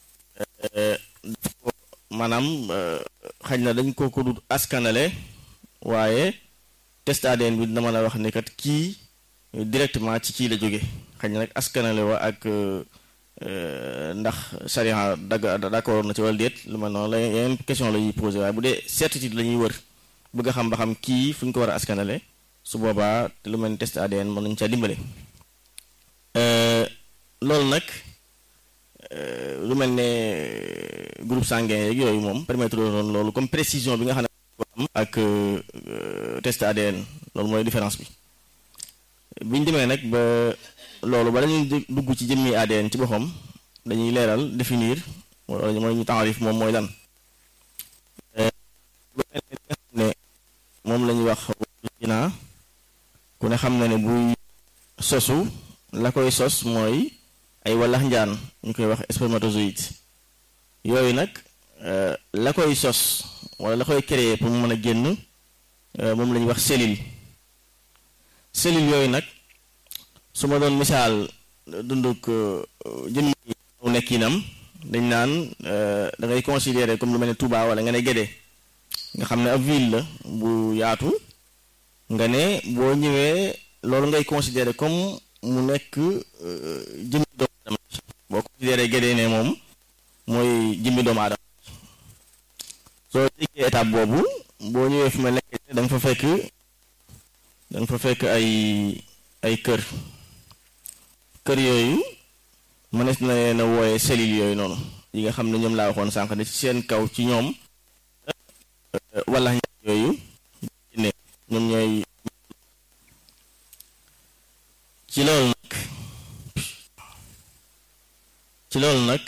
maanaam xaj na dañ ko ko dut askanale waaye test ADN bi dina mën a wax ne kat kii directement ci kii la jóge xaj na nag askanale wa ak ndax charia dagg d'accord na ci wala déet lu mel noonu la yeneen question la ñuy posé waaye bu dee certitude la ñuy wër bëgg a xam ba xam kii fu ñu ko war a askanale su boobaa lu mel ni test ADN mën nañu caa dimbale loolu nag lu mel ne groupe sanguin yeeg yooyu moom permettre loolu loolu comme précision bi nga xam ne ko am ak test ADN loolu mooy différence bi biñ demee nag ba loolu ba dañuy dugg ci jëmmi ADN ci boppam dañuy leeral définir wala mooy ñu taarif moom mooy lan ne moom la ñuy wax naa ku ne xam na ne buy sosu la koy sos mooy ay wallax njaan ñu koy wax spermatozoïde yooyu nag la koy sos wala la koy créer pour mu mën a génn moom la ñuy wax cellule cellule yooyu nag su ma doon misaal dunduk jëmmi nekkinam dañ naan da ngay considérer comme lu mel ne Touba wala nga ne Guédé nga xam ne ab ville la bu yaatu nga ne boo ñëwee loolu ngay considérer comme mu nekk jëmmi doomu aadama boo considéré Guédé ne moom mooy jëmmi doomu aadama soo jéggee étape boobu boo ñëwee fi ma nekk da nga fa fekk da nga fa fekk ay ay kër kër yooyu mënees na leen a wooye cellules yooyu noonu yi nga xam ne ñoom laa waxoon sànq ne ci seen kaw ci ñoom wala yooyu ne ñoom ñooy ci loolu nag ci loolu nag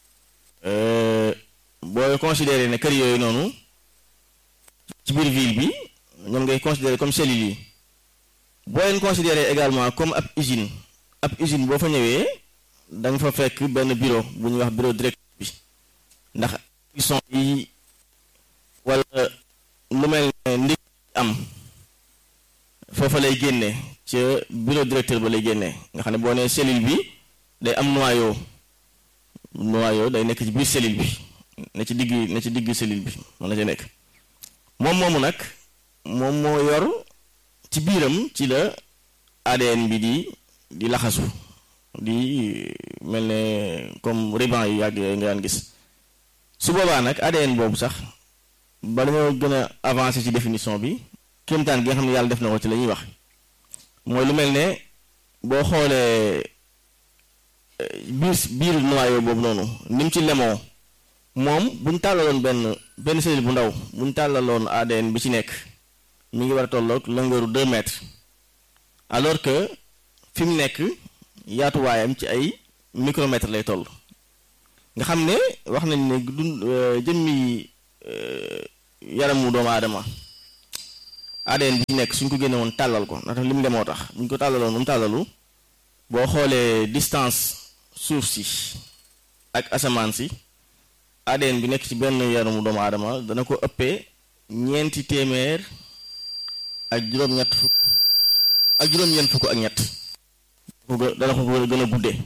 booy considéré ne kër yooyu noonu ci biir ville bi ñoom ngay considéré comme cellules yi boo leen considéré également comme ab usine ab usine boo fa ñëwee da nga fa fekk benn bureau bu ñuy wax bureau direct bi ndax son yi wala lu mel ne ndig am foofa lay génne ca bureau directeur ba lay génne nga xam ne boo nee cellule bi day am noyau noyau day nekk ci biir cellule bi ne ci digg ne ci digg cellule bi mën na ci nekk moom moomu nag moom moo yor ci biiram ci la ADN bi di di laxasu di mel ne comme ruban yu yàgg yooyu nga daan gis su boobaa nag ADN boobu sax ba dañoo gën a avancer ci définition bi kéemtaan gi nga xam ne yàlla def na ko ci la ñuy wax mooy lu mel ne boo xoolee biir biir noyau boobu noonu ni mu ci lemoo moom bu ñu tàllaloon benn benn cellule bu ndaw bu ñu tàllaloon ADN bi ci nekk mi ngi war a tolloog longueur deux mètres alors que fi mu nekk yaatuwaayam ci ay micromètres lay toll nga xam ne wax nañ ne dund jëmmi yaramu doomu aadama ADN bi ci nekk suñ ko génne woon tàllal ko ndax li mu demoo tax buñ ko tàllaloon moom tàllalu boo xoolee distance suuf si ak asamaan si ADN bi nekk ci benn yaramu doomu aadama dana ko ëppee ñeenti téeméer ak juróom-ñett fukk ak juróom-ñeent fukk ak ñett dana ko gën a guddee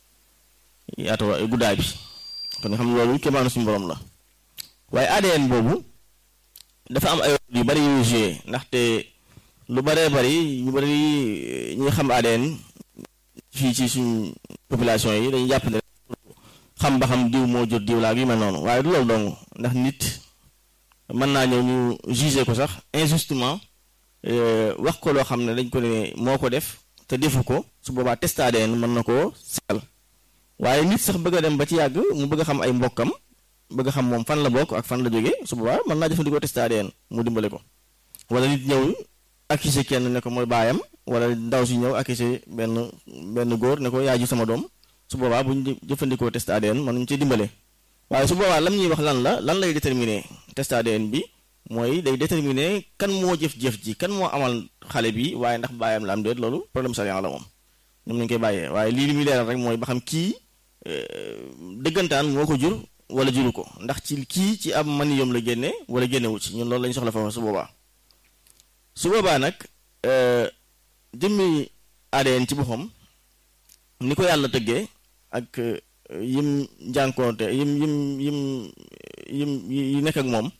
yaatuwa guddaay bi kon nga xam loolu kéemaanu suñu borom la waaye ADN boobu dafa am ay yu bari yu joué ndaxte lu baree bari ñu bari ñi xam ADN fii ci suñ population yi dañuy jàpp ne xam ba xam diw moo jur diw laa yu mel noonu waaye du loolu dong ndax nit mën naa ñëw ñu jugé ko sax injustement wax ko loo xam ne dañ ko ne moo ko def te defu ko su boobaa test ADN mën na koo seetal waaye nit sax bëgg a dem ba ci yàgg mu bëgg a xam ay mbokkam bëgg a xam moom fan la bokk ak fan la jógee su boobaa mën naa jëfandikoo test ADN mu dimbale ko wala nit ñëw accusé kenn ne ko mooy baayam wala ndaw si ñëw accusé benn benn góor ne ko yaa ji sama doom su boobaa bu ñu jëfandikoo test ADN mën nañu ci dimbale waaye su boobaa lam ñuy wax lan la lan lay déterminer test ADN bi mooy day déterminer kan moo jëf-jëf ji kan moo amal xale bi waaye ndax baayam la am déet loolu problème sariya la moom ñoom lañu koy bàyyee waaye lii li muy leeral rek mooy ba xam kii dëggantaan moo ko jur wala juru ko ndax ci kii ci ab maniyom la génne wala génnewu ci ñun loolu lañu soxla foofu su boobaa su boobaa nag jëmmi ADN ci boppam ni ko yàlla tëggee ak yim njànkoonte yim yim yim yim yi nekk ak moom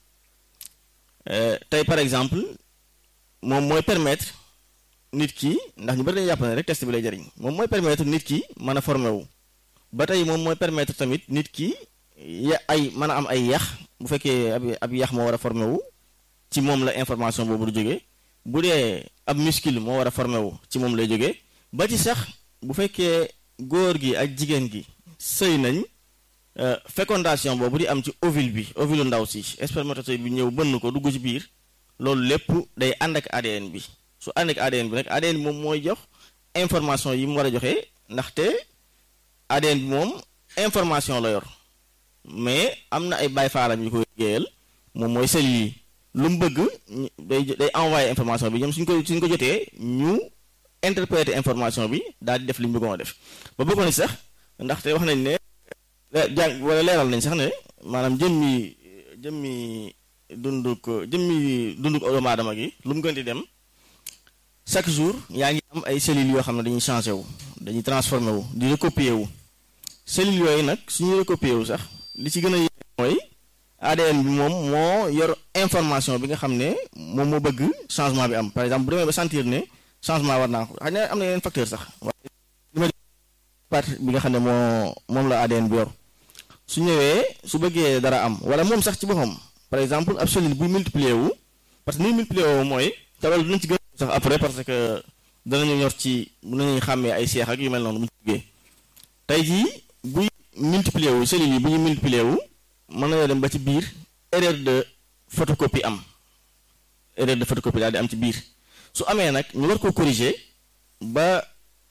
tey par exemple moom mooy permettre nit ki ndax ñu bari dañuy jàpp ne rek test bi lay jariñ moom mooy permettre nit ki mën a formé wu ba tey moom mooy permettre tamit nit ki ya ay mën a am ay yax bu fekkee ab ab yax moo war a formé wu ci moom la information boobu du jógee bu dee ab muscle moo war a formé wu ci moom lay jógee ba ci sax bu fekkee góor gi ak jigéen gi sëy nañ fécondation boobu di am ci ovule bi ovule ndaw si spermatozoïde bi ñëw bënn ko dugg ci biir loolu lépp day ànd ak ADN bi su ànd ak ADN bi nag ADN bi moom mooy jox information yi mu war a joxe ndaxte ADN bi moom information la yor mais am na ay baay faalam yu koy liggéeyal moom mooy cellules yi lu mu bëgg day day envoyé information bi ñoom suñ ko suñ ko jotee ñu interpréter information bi daal di def li ñu bëggoon a def ba bëggoon ni sax ndaxte wax nañ ne jàng wala leeral nañ sax ne maanaam jëmmi jëmmi dunduk jëmmi dunduk doomu aadama gi lu mu gën di dem chaque jour yaa ngi am ay cellules yoo xam ne dañuy changé wu dañuy transformé wu di recopier wu cellules yooyu nag suñuy recopier wu sax li ci gën a yéeme mooy ADN bi moom moo yor information bi nga xam ne moom moo bëgg changement bi am par exemple bu demee ba sentir ne changement war naa ko xëy na am na yeneen facteur sax waaye li ma partie bi nga xam ne moo moom la ADN bi yor su ñëwee su bëggee dara am wala moom sax ci boppam par exemple ab cellule buy multiplier wu parce que ni multiplier wu mooy te loolu dinañ ci gën sax après parce que danañu ñor ci dinañuy xàmmee ay seex ak yu mel noonu bu ñu jógee tey jii buy multiplier wu cellules yi bu ñu multiplier wu mën nañoo dem ba ci biir erreur de photocopie am erreur de photocopie daal di am ci biir su amee nag ñu war ko corriger ba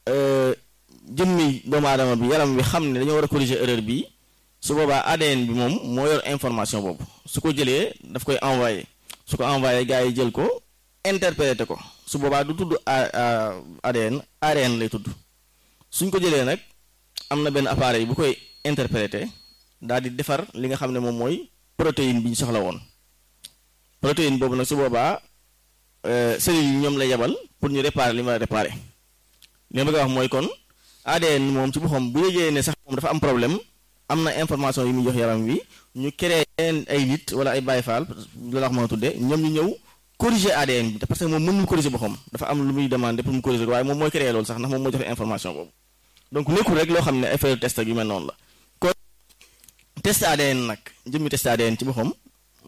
jëmmi doomu aadama bi yaram bi xam ne dañoo war a corriger erreur bi su boobaa ADN bi moom moo yor information boobu su ko jëlee daf koy envoyé su ko envoyé gars yi jël ko interprété ko su boobaa du tudd ADN ARN lay tudd suñ ko jëlee nag am na benn appareil bu koy interprété daal di defar li nga xam ne moom mooy protéine bi ñu soxla woon protéine boobu nag su boobaa cellules yi ñoom lay yebal pour ñu réparer li ma la réparer li ma bëgg a wax mooy kon ADN moom ci boppam bu yëgee ne sax moom dafa am problème am na information yi muy jox yaram wi ñu créé ay nit wala ay Baay Faal la wax mën a tuddee ñoom ñu ñëw corriger ADN bi parce que moom mënul corriger boppam dafa am lu muy demander pour mu corriger ko waaye moom mooy créé loolu sax ndax moom moo joxe information boobu donc nekkul rek loo xam ne effet test ak yu mel noonu la kon test ADN nag jëmmi test ADN ci boppam